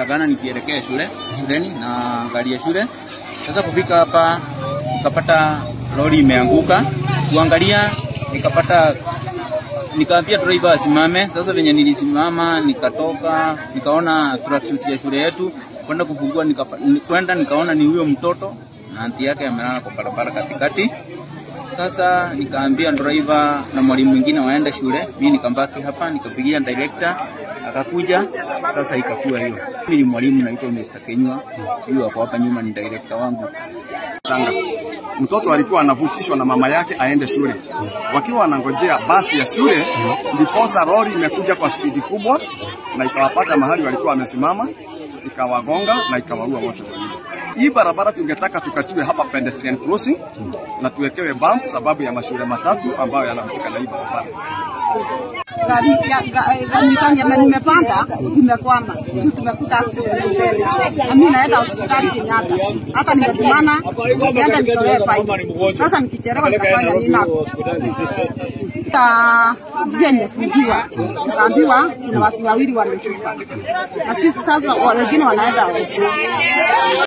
Agana nikielekea shule shuleni na gari ya shule. Sasa kufika hapa nikapata lori imeanguka, kuangalia nikapata nikaambia driver asimame. Sasa venye nilisimama, nikatoka nikaona tracksuit ya shule yetu, kwenda kufungua, nikapa- ni- kwenda nikaona ni huyo mtoto na anti yake amelala kwa barabara katikati. Sasa nikaambia driver na mwalimu mwingine waende shule, mimi nikambaki hapa, nikapigia director akakuja. Sasa ikakuwa hiyo. Mimi ni mwalimu naitwa Mr. Kenywa, huyu hapo hapa nyuma ni director wangu. Sanga. Mtoto alikuwa anavukishwa na mama yake aende shule. Wakiwa wanangojea basi ya shule, ndiposa lori imekuja kwa spidi kubwa na ikawapata mahali walikuwa wamesimama, ikawagonga na ikawaua wote wawili. Hii barabara tungetaka tukatiwe hapa pedestrian crossing na tuwekewe bump sababu ya mashule matatu ambayo yanahusika na hii barabara. gari ya ga- ga- Nissan yenye nimepanda imekwama juu tumekuta accident mbele, na mimi naenda hospitali Kenyatta, hata nimetumana niende nitolee faili. Sasa nikichelewa nitafanya nini hapo? Ta njia imefungiwa, nikaambiwa kuna watu wawili wamekufa, na sisi sasa wengine wanaenda hospitali.